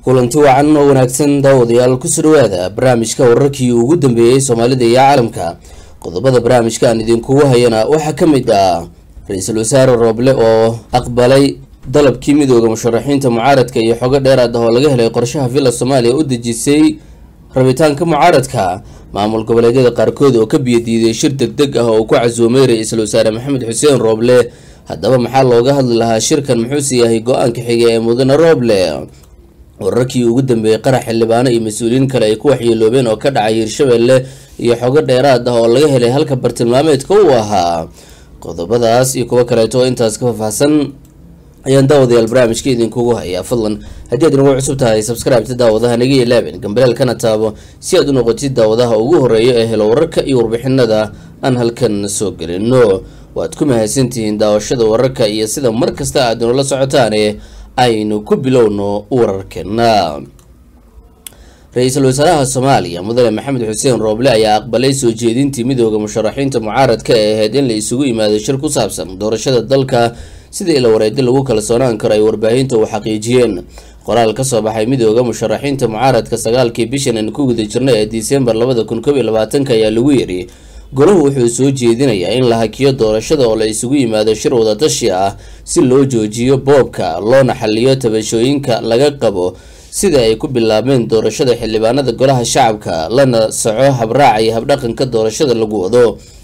kulanti wacan oo wanaagsan daawadayaal kusoo dhawaada barnaamijka wararkii ugu dambeeyey soomaalida iyo caalamka qodobada barnaamijka aan idinkugu hayana waxaa ka mid ah ra-iisul wasaare rooble oo aqbalay dalabkii midooda musharaxiinta mucaaradka iyo xogo dheeraad ah oo laga helay qorshaha villa soomaaliya u dejisay rabitaanka mucaaradka maamul goboleedyada qaarkood oo ka biyadiiday shir deg deg ah oo ku casuumay ra-iisul wasaare maxamed xuseen rooble haddaba maxaa looga hadli lahaa shirkan muxuuse yahay go-aanka xiga ee mudane rooble wararkii ugu dambeeyey qarax xildhibaano iyo mas-uuliyiin kale ay ku waxyeeloobeen oo ka dhacay hirshabelle iyo xogo dheeraad ah oo laga helay halka bartilmaameedka uu ahaa qodobadaas iyo kuwo kaleeto oo intaas ka faahfaahsan ayaan daawadayaal barnaamijka idinkugu hayaa fadlan haddii aad inagu cusub tahay sabscribeta daawadaha naga ilaabin gambaleel kana taabo si aad u noqotid daawadaha ugu horeeya ee helo wararka iyo warbixinada aan halkan soo gelino waad ku mahadsantihiin daawashada wararka iyo sida mar kasta aad inoola socotaane aynu ku bilowno wararkeena ra-iisul wasaaraha soomaaliya mudane maxamed xuseen rooble ayaa aqbalay soo jeedintii midooda musharaxiinta mucaaradka ee ahayd in la isugu yimaado shir ku saabsan doorashada dalka sida ila wareedi lagu kalsoonaan karo ay warbaahinta u xaqiijiyeen qoraal kasoo baxay midooda musharaxiinta mucaaradka sagaalkii bishan aan ku guda jirnay ee disembar labada kun koob iyo labaatanka ayaa lagu yidhi golahu wuxuu soo jeedinayaa in la hakiyo doorashada oo la isugu yimaado shir wadatashi ah si loo joojiyo boobka loona xaliyo tabashooyinka laga qabo sida ay ku bilaabeen doorashada xildhibaanada golaha shacabka lana soco habraaca iyo habdhaqanka doorashada lagu wado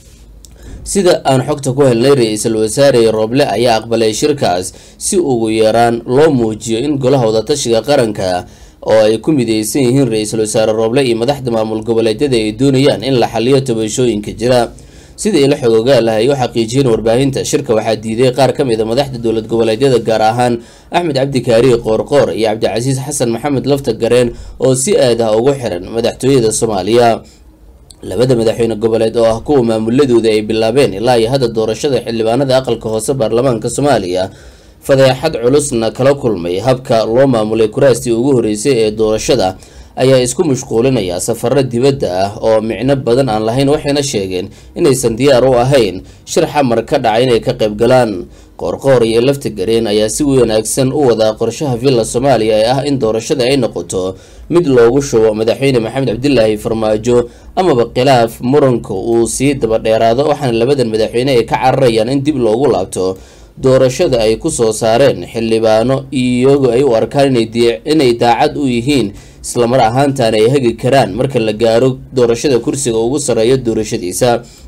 sida aan xogta ku helnay ra-iisul wasaare rooble ayaa aqbalay shirkaas si ugu yaraan loo muujiyo in golaha wadatashiga qaranka oo ay ku mideysan yihiin ra-iisul wasaare rooble iyo madaxda maamul goboleedyada ay doonayaan in la xaliyo tabashooyinka jira sida ila xogoogaalaha ay u xaqiijiyeen warbaahinta shirka waxaa diiday qaar ka mid a madaxda dowlad goboleedyada gaar ahaan axmed cabdi kaariye qoorqoor iyo cabdicasiis xasan maxamed lafta gareen oo si aad ah ugu xiran madaxtooyada soomaaliya labada madaxweyne goboleed oo ah kuwa maamuladooda ay bilaabeen ilaa iyo hadda doorashada xildhibaanada aqalka hoose baarlamaanka soomaaliya fadeexad culusna kala kulmay habka loo maamulay kuraastii ugu horeysay ee doorashada ayaa isku mashquulinaya safaro dibadda ah oo micno badan aan lahayn waxayna sheegeen inaysan diyaar u ahayn shir xamar ka dhaca inay ka qayb galaan qoorqoor iyo lafta gareen ayaa si wanaagsan u wadaa qorshaha villa soomaaliya ee ah in doorashada ay noqoto mid loogu shubo madaxweyne maxamed cabdilaahi farmaajo amaba khilaaf muranka uu sii daba dheeraado waxaana labadan madaxweyne ay ka cararayaan in dib loogu laabto doorashada ay ku soo saareen xildhibaano iyagoo ay u arkaan inay daacad u yihiin islamar ahaantaana ay hagi karaan marka la gaaro doorashada kursiga ugu sarreeya doorashadiisa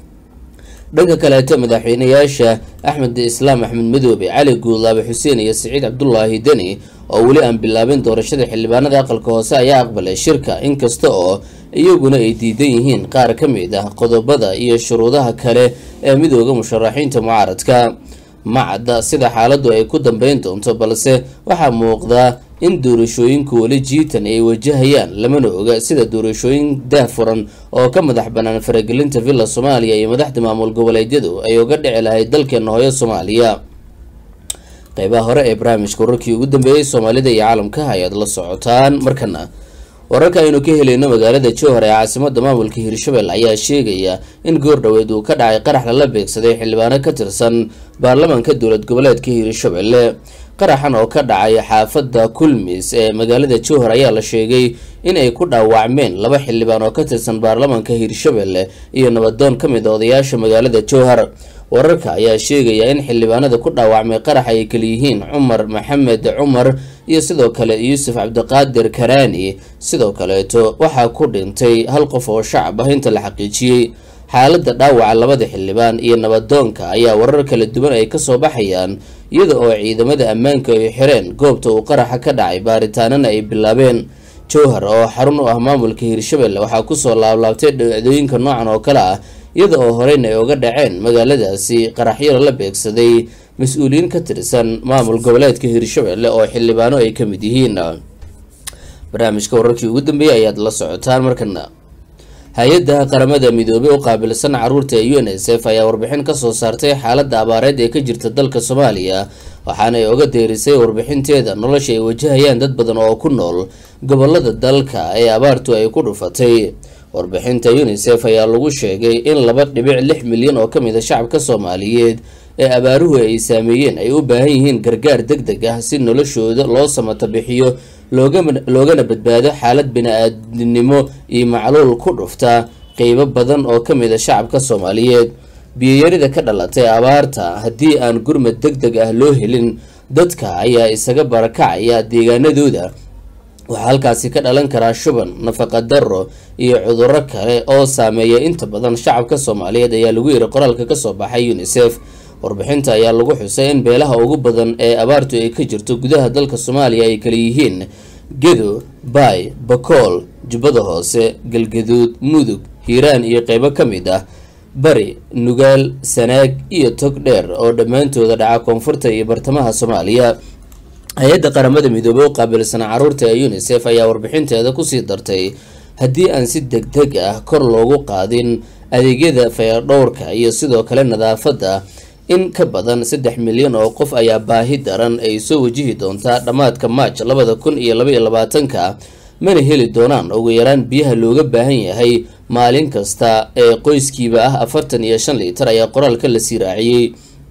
dhanka kaleeto madaxweyneyaasha axmed islaam axmed madoobe cali guudlaabe xuseen iyo siciid cabdulaahi deni oo weli aan bilaabin doorashada xildhibaanada aqalka hoose ayaa aqbalay shirka inkasta oo iyaguna ay diidan yihiin qaar ka mid ah qodobada iyo shuruudaha kale ee midooda musharaxiinta mucaaradka macadda sida xaaladdu ay ku dambeyn doonto balse waxaa muuqdaa in doorashooyinku weli jiitan ay wajahayaan lamana oga sida doorashooyin daahfuran oo ka madax bannaan faragelinta villa soomaaliya iyo madaxda maamul goboleedyadu ay uga dhici lahayd dalkeena hooyo soomaaliya qeybaha hore ee barnaamijka wararkii ugu dambeeyey soomaalida iyo caalamka ayaad la socotaan markana wararka aynu ka helayno magaalada jowhar ee caasimada maamulka hirshabelle ayaa sheegaya in goor dhoweed uu ka dhacay qarax lala beegsaday xildhibaano ka tirsan baarlamaanka dowlad goboleedka hirshabelle qaraxan oo ka dhacay xaafada kulmis ee magaalada jowhar ayaa la sheegay in ay ku dhaawacmeen laba xildhibaan oo ka tirsan baarlamaanka hirshabelle iyo nabadoon ka mid a odayaasha magaalada jowhar wararka ayaa sheegaya in xildhibaanada ku dhaawacmay qarax ay kaliyihiin cumar maxamed cumar iyo sidoo kale yuusuf cabdiqaadir karaani sidoo kaleeto waxaa ku dhintay hal qof oo shacab ah inta la xaqiijiyey xaaladda dhaawaca labada xildhibaan iyo nabadoonka ayaa warar kala duwan ay kasoo baxayaan iyada oo ciidamada ammaanka ay xireen goobta uu qaraxa ka dhacay baaritaanana ay bilaabeen jowhar oo xarun u ah maamulka hirshabelle waxaa kusoo laablaabtay dhacdooyinka noocan oo kale ah iyada oo horeyna ay uga dhaceen magaaladaasi qaraxyada la beegsaday mas-uuliyiin ka tirsan maamul goboleedka hirshabelle oo xildhibaano ay ka mid yihiin barnaamijka wararkii ugu dambeeyey ayaad la socotaan markana hay-adda qaramada midoobey u qaabilsan caruurta ee u n s f ayaa warbixin kasoo saartay xaaladda abaareed ee ka jirta dalka soomaaliya waxaana ay oga deerisay warbixinteeda nolosha ay wajahayaan dad badan oo ku nool gobolada dalka ee abaartu ay ku dhufatay warbixinta unisef ayaa lagu sheegay in laba dhibic lix milyan oo kamid a shacabka soomaaliyeed ee abaaruhu ay saameeyeen ay u baahan yihiin gargaar deg deg ah si noloshooda loo samata bixiyo loogana badbaado xaalad bini-aadinimo iyo macluul ku dhufta qeybo badan oo ka mid a shacabka soomaaliyeed biyoyarida ka dhalatay abaarta haddii aan gurmad deg deg ah loo helin dadka ayaa isaga barakacaya deegaanadooda waxaa halkaasi ka dhalan karaa shuban nafaqa daro iyo cuduro kale oo saameeya inta badan shacabka soomaaliyeed ayaa lagu yiri qoraalka kasoo baxay unisef warbixinta ayaa lagu xusay in beelaha ugu badan ee abaartu ay ka jirto gudaha dalka soomaaliya ay kala yihiin gedo baay bakool jubbada hoose galgaduud mudug hiiraan iyo qeybo ka mid ah bari nugaal sanaag iyo tog dheer oo dhammaantooda dhaca koonfurta iyo bartamaha soomaaliya hay-adda qaramada midoobey u qaabilsana caruurta ee unisef ayaa warbixinteeda kusii dartay haddii aan si deg deg ah kor loogu qaadin adeegyada fayadhowrka iyo sidoo kale nadaafadda in ka badan saddex milyan oo qof ayaa baahi daran ay soo wajihi doontaa dhammaadka maaj labada kun iyo labaiyo labaatanka mana heli doonaan ugu yaraan biyaha looga baahan yahay maalin kasta ee qoyskiiba ah afartan iyo shan liitar ayaa qoraalka la sii raaciyey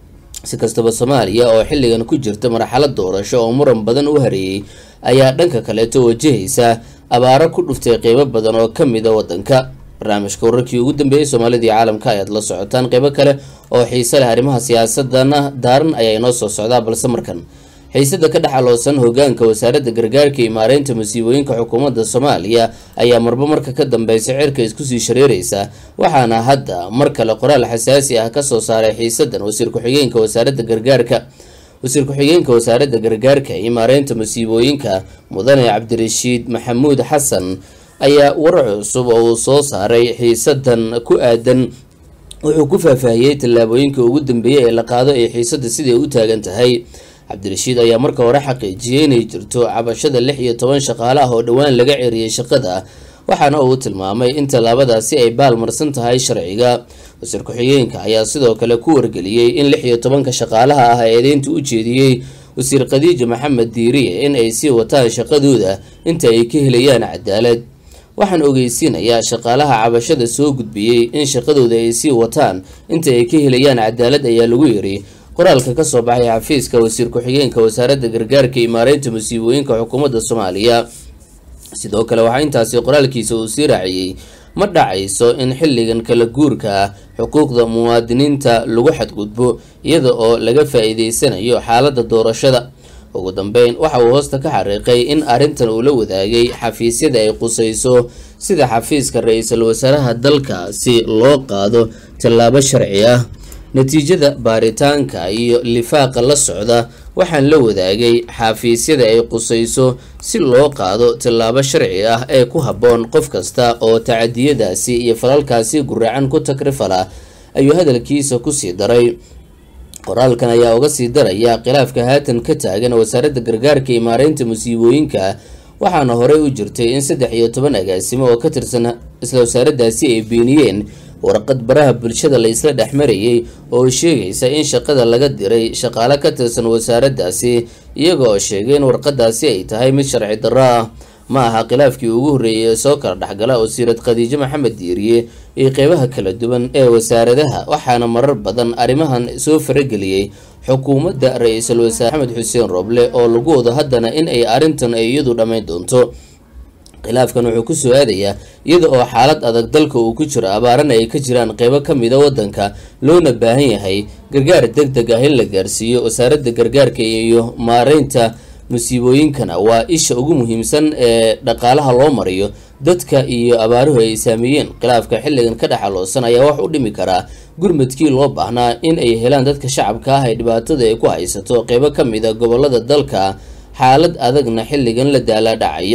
si kastaba soomaaliya oo xilligan ku jirta marxalad doorasho oo muran badan u hareeyey ayaa dhanka kaleeto wajahaysa abaaro ku dhuftay qeybo badan oo ka mid a waddanka barnaamijka wararkii ugu dambeeyey soomaalida iyo caalamka ayaad la socotaan qeybo kale oo xiise leh arrimaha siyaasadana daaran ayaa inoo soo socdaa balse markan xiisada ka dhex aloosan hogaanka wasaaradda gargaarka iyo maareynta masiibooyinka xukuumadda soomaaliya ayaa marba marka ka dambeysa cirka iskusii shareereysa waxaana hadda mar kale qoraal xasaasi ah kasoo saaray xiisadan wasiir ku-xigeenka wasaaradda gargaarka wasiir ku-xigeenka wasaaradda gargaarka iyo maareynta masiibooyinka mudane cabdirashiid maxamuud xasan ayaa warar cusub oo uu soo saaray xiisadan ku aadan wuxuu ku faahfaahiyey tallaabooyinka ugu dambeeyey ee la qaado ee xiisada siday u taagan tahay cabdirashiid ayaa marka hore xaqiijiyey inay jirto cabashada lix iyo toban shaqaale ah oo dhowaan laga ceriyey shaqada waxaana uu tilmaamay in tallaabadaasi ay baalmarsan tahay sharciga wasiir ku-xigeenka ayaa sidoo kale ku wargeliyey in lix iyo tobanka shaqaalaha ah ee eedeynta u jeediyey wasiir khadiija maxamed diiriye in ay sii wataan shaqadooda inta ay ka helayaan cadaalad waxaan ogeysiinayaa shaqaalaha cabashada soo gudbiyey in shaqadooda ay sii wataan inta ay ka helayaan cadaalad ayaa lagu yiri qoraalka kasoo baxay xafiiska wasiir ku-xigeenka wasaaradda gargaarka iyo maareynta masiibooyinka xukuumadda soomaaliya sidoo kale waxaa intaasi qoraalkiisa uu sii raaciyey ma dhacayso in xilligan kala guurka ah xuquuqda muwaadiniinta lagu xadgudbo iyada oo laga faa-iideysanayo xaaladda doorashada ugu dambeyn waxa uu hoosta ka xariiqay in arrintan uu la wadaagay xafiisyada ay qusayso sida xafiiska ra-iisul wasaaraha dalka si loo qaado tallaabo sharci ah natiijada baaritaanka iyo lifaaqa la socda waxaan la wadaagay xafiisyada ay qusayso si loo qaado tallaabo sharci ah ee ku habboon qof kasta oo tacadiyadaasi iyo falalkaasi guraacan ku takrifala ayuu hadalkiisa kusii daray qoraalkan ayaa uga sii daraya khilaafka haatan ka taagan wasaaradda gargaarka iyo maareynta musiibooyinka waxaana horey u jirtay in saddex iyo toban agaasimo oo ka tirsan isla wasaaraddaasi ay beeniyeen warqad baraha bulshada la isla dhex marayay oo sheegaysa in shaqada laga diray shaqaale ka tirsan wasaaraddaasi iyaga oo sheegay in warqadaasi ay tahay mid sharci darro ah ma aha khilaafkii ugu horreeyay ee soo kala dhexgala wasiirad khadiijo maxamed diiriye iyo qeybaha kala duwan ee wasaaradaha waxaana marar badan arrimahan soo farageliyey xukuumadda ra-iisul wasaare maxamed xuseen rooble oo lagu wado haddana in ay arrintan ay iyadu dhammayn doonto khilaafkan wuxuu kusoo aadayaa iyada oo xaalad adag dalka uu ku jiro abaarana ay ka jiraan qeybo ka mida waddanka loona baahan yahay gargaar deg deg ah in la gaarsiiyo wasaaradda gargaarka iyo maareynta musiibooyinkana waa isha ugu muhiimsan ee dhaqaalaha loo mariyo dadka iyo abaaruhu ay saameeyeen khilaafka xilligan ka dhexaloosan ayaa wax u dhimi karaa gurmadkii loo baahnaa in ay helaan dadka shacabka ah ee dhibaatada ay ku haysato qeybo ka mida gobolada dalka xaalad adagna xilligan la daala dhacaya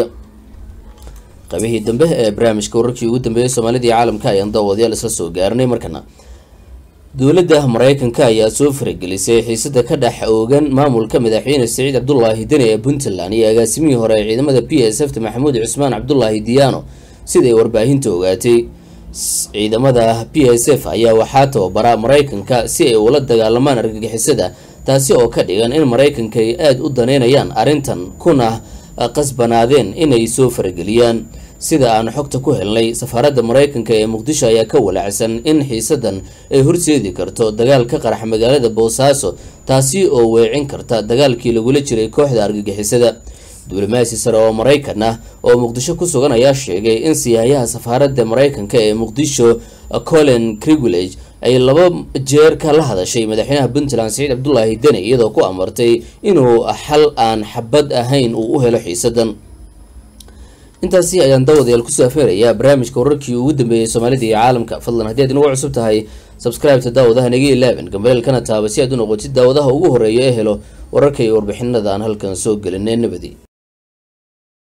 qaybihii dambe ee barnaamijka wararkii ugu dambeeyay soomaalida iyo caalamka ayaan daawadayaal isla soo gaarnay markana dowladda mareykanka ayaa soo faragelisay xiisada ka dhex oogan maamulka madaxweyne saciid cabdulaahi deni ee puntland iyo agaasimihii hore ee ciidamada p s f ta maxamuud cusmaan cabdulaahi diyaano siday warbaahinta ogaatay ciidamada p s f ayaa waxaa tababara mareykanka si ay ula dagaalamaan argagixisada taasi oo ka dhigan in mareykanka ay aada u daneynayaan arrintan kuna qasbanaadeen inay soo farageliyaan sida aan xogta ku helnay safaaradda mareykanka ee muqdisho ayaa ka walaacsan in xiisadan ay horseedi karto dagaal ka qarax magaalada boosaaso taasi oo weecin karta dagaalkii lagula jiray kooxda argagixisada diblomaasi sare oo maraykan ah oo muqdisho ku sugan ayaa sheegay in siyaayaha safaaradda maraykanka ee muqdisho colin crigulage ay laba jeer ka la hadashay madaxweynaha puntland saciid cabdulaahi deni iyadoo ku amartay inuu xal aan xabad ahayn uu u helo xiisadan intaasi ayaan daawadayaal kusoo afeerayaa barnaamijka wararkii ugu dambeeyay soomaalida iyo caalamka fadlan haddii aad inagu cusub tahay sabscribeta daawadaha naga ilaaban gambeelkana taaba si aad u noqotid daawadaha ugu horeeya ee helo wararka iyo warbixinada aan halkan soo gelinay nabadi